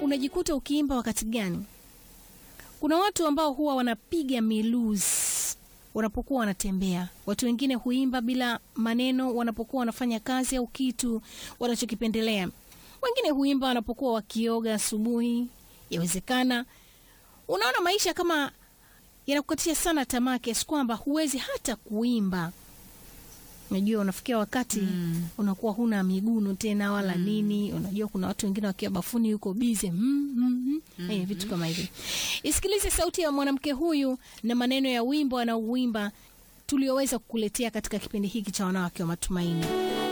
unajikuta ukiimba wakati gani? Kuna watu ambao huwa wanapiga miluzi wanapokuwa wanatembea. Watu wengine huimba bila maneno wanapokuwa wanafanya kazi au kitu wanachokipendelea. Wengine huimba wanapokuwa wakioga asubuhi. Yawezekana unaona maisha kama yanakukatisha sana tamaa kiasi kwamba huwezi hata kuimba. Unajua, unafikia wakati Mm. unakuwa huna miguno tena wala nini. Unajua, kuna watu wengine wakiwa bafuni yuko bize mm, mm, mm. Eh, vitu kama hivi. Isikilize sauti ya mwanamke huyu na maneno ya wimbo anaouimba tulioweza kukuletea katika kipindi hiki cha wanawake wa matumaini.